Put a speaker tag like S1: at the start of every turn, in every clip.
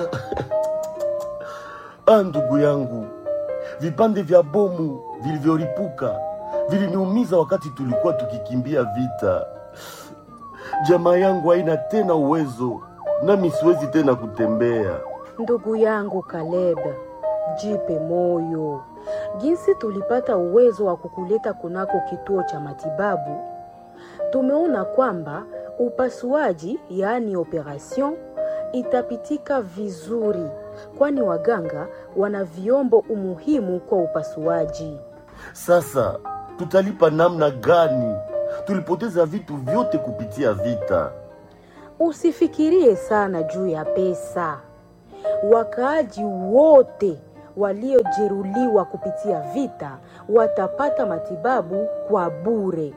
S1: Ah, ndugu yangu, vipande vya bomu vilivyolipuka viliniumiza wakati tulikuwa tukikimbia vita. Jamaa yangu haina tena uwezo, nami siwezi tena kutembea.
S2: Ndugu yangu Caleb, jipe moyo. Jinsi tulipata uwezo wa kukuleta kunako kituo cha matibabu, tumeona kwamba upasuaji, yaani operation, itapitika vizuri, kwani waganga wana vyombo umuhimu kwa upasuaji.
S1: Sasa tutalipa namna gani? Tulipoteza vitu vyote kupitia vita.
S2: Usifikirie sana juu ya pesa. Wakaaji wote waliojeruhiwa kupitia vita watapata matibabu kwa bure.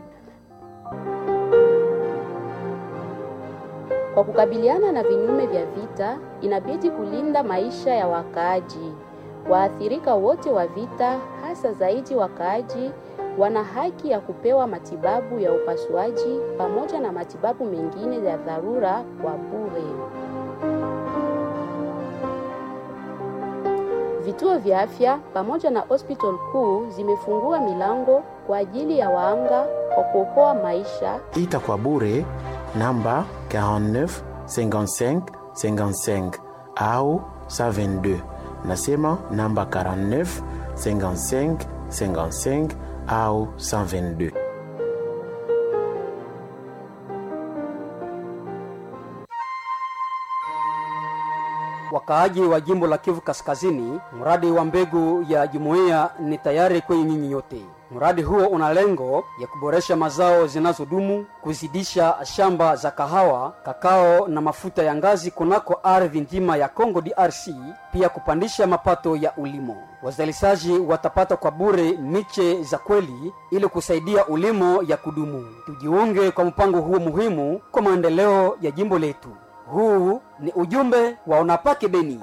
S3: Kwa kukabiliana na vinyume vya vita, inabidi kulinda maisha ya wakaaji. Waathirika wote wa vita, hasa zaidi wakaaji, wana haki ya kupewa matibabu ya upasuaji pamoja na matibabu mengine ya dharura kwa bure. Vituo vya afya pamoja na hospital kuu zimefungua milango kwa ajili ya waanga kwa kuokoa maisha
S4: ita kwa bure namba 49 55 55 au 122 nasema namba 49 55 55 au 122
S5: Wakaaji wa jimbo la Kivu Kaskazini, mradi wa mbegu ya jumuiya ni tayari kwenye nyinyi nyote. Mradi huo una lengo ya kuboresha mazao zinazodumu, kuzidisha shamba za kahawa, kakao na mafuta ya ngazi kunako ardhi nzima ya Congo DRC, pia kupandisha mapato ya ulimo. Wazalishaji watapata kwa bure miche za kweli ili kusaidia ulimo ya kudumu. Tujiunge kwa mpango huo muhimu kwa maendeleo ya jimbo letu. Huu ni ujumbe wa Unapake Beni.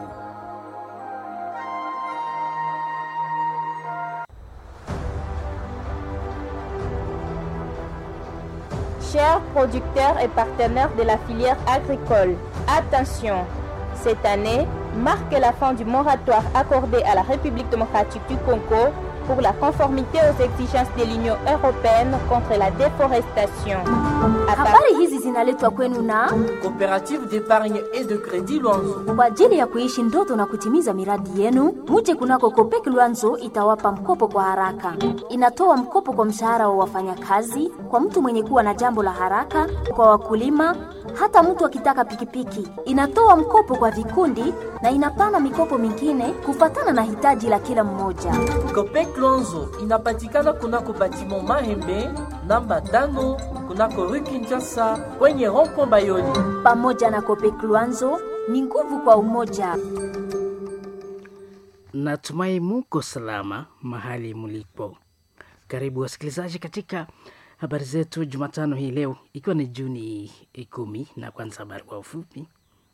S6: Chers producteurs et partenaires de la filière agricole, attention, cette année marque la fin du moratoire accordé à la République démocratique du Congo pour la conformité aux exigences de l'Union européenne contre la déforestation. À
S7: Habari hizi zinaletwa kwenu na
S8: Coopérative d'épargne et de crédit Luanzo.
S7: kwa ajili ya kuishi ndoto na kutimiza miradi yenu. Muje kunako Kopek Luanzo itawapa mkopo kwa haraka. Inatoa mkopo kwa mshahara wa wafanyakazi, kwa mtu mwenye kuwa na jambo la haraka, kwa wakulima, hata mtu akitaka pikipiki. Inatoa mkopo kwa vikundi na inapana mikopo mingine kufatana na hitaji la kila mmoja.
S8: Copec Luanzo inapatikana kunako batiment Mahembe namba tano kunako rue Kinshasa kwenye rond-point Bayoli.
S7: Pamoja na Kopek Luanzo ni nguvu kwa umoja.
S9: Natumai muko salama mahali mlipo. Karibu wasikilizaji katika habari zetu Jumatano hii leo, ikiwa ni Juni kumi, na kwanza habari kwa ufupi.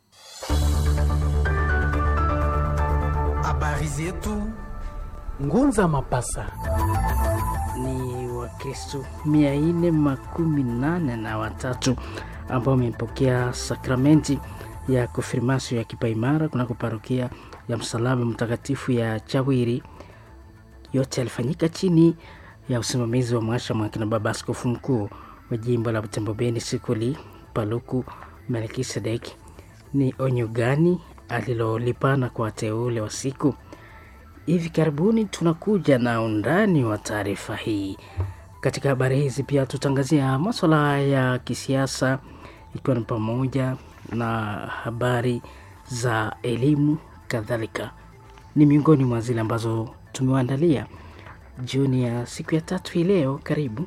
S10: Habari zetu Ngunza Mapasa.
S9: Ni Wakristo mia nne makumi nane na watatu ambao wamepokea sakramenti ya konfirmasio ya kipaimara kunako parokia ya Msalaba Mtakatifu ya Chawiri. Yote yalifanyika chini ya usimamizi wa mwashamu akina baba askofu mkuu wa jimbo la Butembo Beni Sikuli Paluku Melkisedek. Ni onyo gani alilolipana kwa wateule wa siku hivi karibuni? Tunakuja na undani wa taarifa hii. Katika habari hizi pia tutangazia maswala ya kisiasa, ikiwa ni pamoja na habari za elimu kadhalika. Ni miongoni mwa zile ambazo tumewaandalia jioni ya siku ya tatu hii leo. Karibu.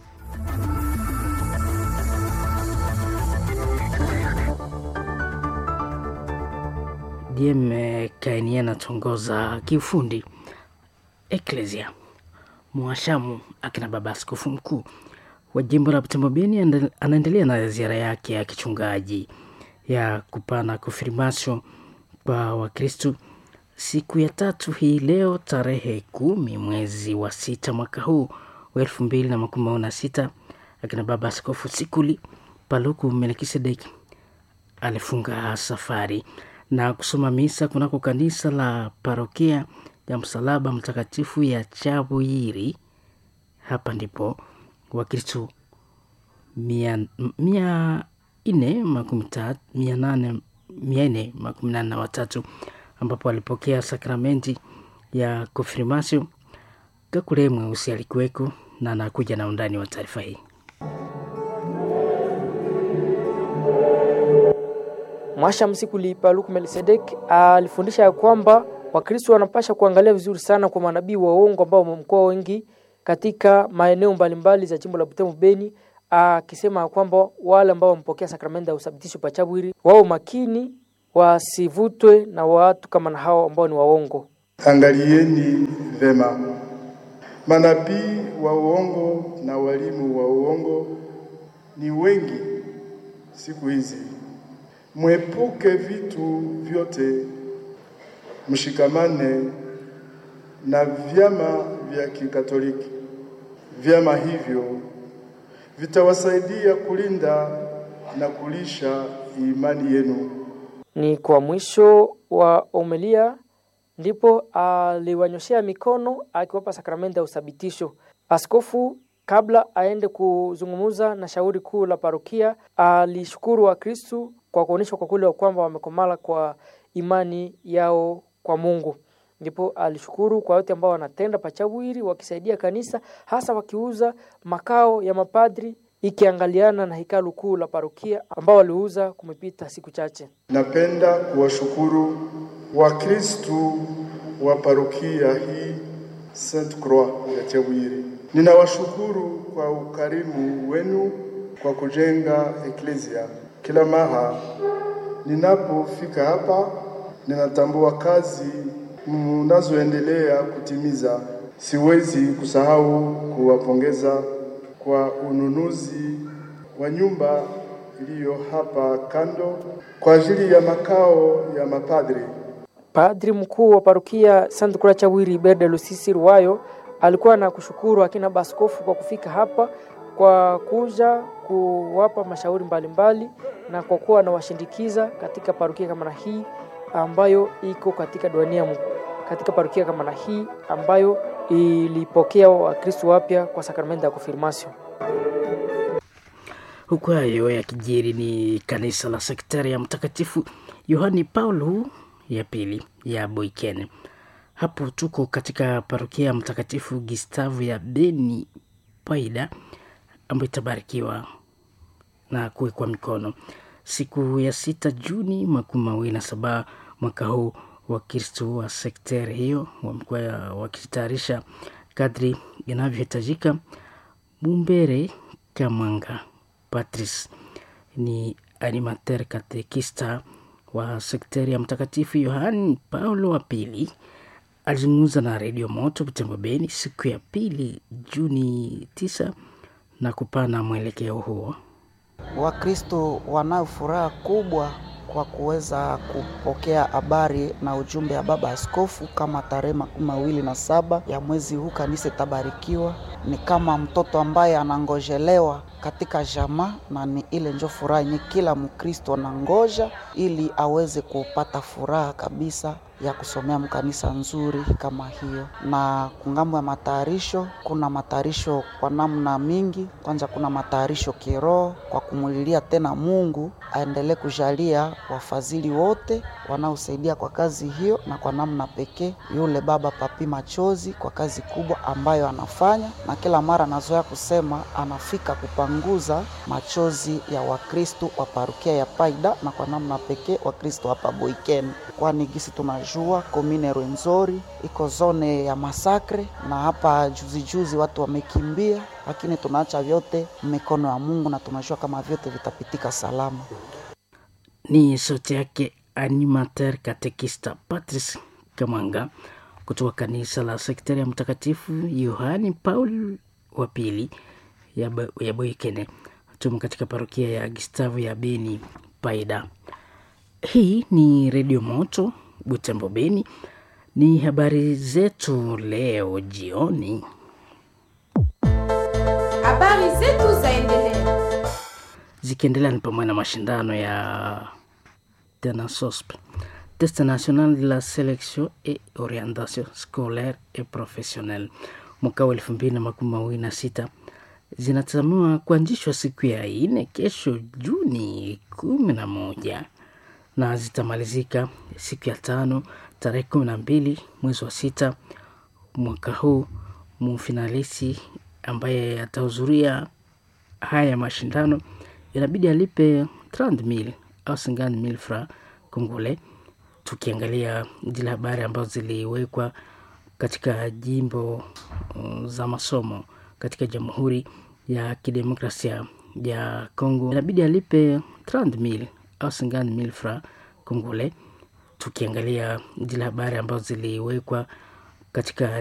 S9: DM Kainia anatongoza kiufundi. Eklesia mwashamu akina baba askofu mkuu wa jimbo la Butembo Beni anda- anaendelea na ziara yake ya kichungaji ya kupana konfirmasio kwa Wakristu siku ya tatu hii leo tarehe kumi mwezi wa sita mwaka huu wa elfu mbili na makumi mawili na sita akina baba askofu Sikuli Paluku Melkisedeki alifunga safari na kusoma misa kunako kanisa la parokia ya Msalaba Mtakatifu ya Chabuyiri. Hapa ndipo Wakristo mia, mia nne makumi tatu mia nane mia nne makumi nane na watatu ambapo walipokea sakramenti ya konfirmasio. Kakule Mweusi alikuweko na anakuja na undani wa taarifa hii.
S11: Mwasha Msikuli Paluku Melkisedek alifundisha ya kwamba Wakristo wanapasha kuangalia vizuri sana kwa manabii wa uongo ambao wamekuwa wengi katika maeneo mbalimbali za jimbo la Butembo Beni, akisema kwamba wale ambao wamepokea sakramenti ya uthabitisho pa Chabwiri wao makini, wasivutwe na watu kama na hao ambao ni waongo.
S12: Angalieni vema manabii wa uongo na walimu wa uongo ni wengi siku hizi. Mwepuke vitu vyote, mshikamane na vyama vya Kikatoliki. Vyama hivyo vitawasaidia kulinda na kulisha imani yenu.
S11: Ni kwa mwisho wa omelia ndipo aliwanyoshea mikono akiwapa sakramenti ya uthabitisho. Askofu kabla aende kuzungumza na shauri kuu la parokia alishukuru Wakristu kwa kuonyesha kwa kule kwamba wamekomala kwa imani yao kwa Mungu. Ndipo alishukuru kwa wote ambao wanatenda pachawiri wakisaidia kanisa, hasa wakiuza makao ya mapadri ikiangaliana na hekalu kuu la parokia ambao waliuza kumepita siku chache.
S12: Napenda kuwashukuru Wakristu wa parokia hii Saint Croix ya Chabwiri. Ninawashukuru kwa ukarimu wenu kwa kujenga eklesia. Kila mara ninapofika hapa, ninatambua kazi mnazoendelea kutimiza. Siwezi kusahau kuwapongeza kwa ununuzi wa nyumba iliyo hapa kando kwa ajili ya makao ya mapadri.
S11: Padri mkuu wa parokia Saint Croix Chabwiri Berde Lusisi Ruwayo alikuwa na kushukuru akina baskofu kwa kufika hapa kwa kuja kuwapa mashauri mbalimbali mbali, na kwa kuwa anawashindikiza katika parokia kama na hii ambayo iko katika duania katika parokia kama na hii ambayo ilipokea Wakristo wapya kwa sakramenti ya konfirmasio.
S9: Huku hayo yakijiri, ni kanisa la sektari ya Mtakatifu Yohani Paulo ya pili ya Boikene. Hapo tuko katika parokia ya Mtakatifu Gustavo ya Beni Paida ambayo itabarikiwa na kuwekwa mikono siku ya sita Juni makumi mawili na saba mwaka huu. Wakristo wa sekteri hiyo wamekuwa wakitayarisha kadri inavyohitajika. Mumbere Kamanga Patrice ni animateur katekista wa sekteri ya Mtakatifu Yohani Paulo wa pili alizungumza na redio Moto Butembo Beni siku ya pili Juni tisa na kupana mwelekeo huo.
S13: Wakristo wanayo furaha kubwa kwa kuweza kupokea habari na ujumbe wa baba askofu kama tarehe makumi mawili na saba ya mwezi huu kanisa itabarikiwa. Ni kama mtoto ambaye anangojelewa katika jamaa, na ni ile njo furaha yenye kila Mkristo anangoja ili aweze kupata furaha kabisa ya kusomea mkanisa nzuri kama hiyo. Na kungambo ya matayarisho, kuna matayarisho kwa namna mingi. Kwanza kuna matayarisho kiroho kwa kumulilia tena Mungu aendelee kujalia wafadhili wote wanaosaidia kwa kazi hiyo, na kwa namna pekee yule baba Papi Machozi kwa kazi kubwa ambayo anafanya, na kila mara anazoea kusema anafika kupanguza machozi ya Wakristo wa parukia ya Paida, na kwa namna pekee Wakristo hapa Boikeni, kwani gisi tunajua komine Rwenzori iko zone ya masakre, na hapa juzi juzi watu wamekimbia, lakini tunaacha vyote mikono ya Mungu na tunajua kama vyote vitapitika salama.
S9: Ni sauti yake animateur katekista Patrice Kamanga kutoka kanisa la sektari ya Mtakatifu Yohani Paul wa pili ya, ya Boikene tumo katika parokia ya Gustavo ya Beni Paida. Hii ni redio Moto Butembo Beni. Ni habari zetu leo jioni.
S14: Habari zetu zaendelea
S9: zikiendelea ni pamoja na mashindano ya Tenasosp test national de la sélection et orientation scolaire et professionnelle mwaka wa elfu mbili na makumi mawili na sita zinatazamiwa kuanzishwa siku ya ine kesho Juni kumi na moja na zitamalizika siku ya tano tarehe kumi na mbili mwezi wa sita mwaka huu. Mfinalisi ambaye atahudhuria haya mashindano inabidi alipe 30,000 au 50,000 francs kongole. Tukiangalia zile habari ambazo ziliwekwa katika jimbo uh, za masomo katika Jamhuri ya Kidemokrasia ya Kongo inabidi alipe 30,000 au 50,000 francs kongole. Tukiangalia zile habari ambazo ziliwekwa katika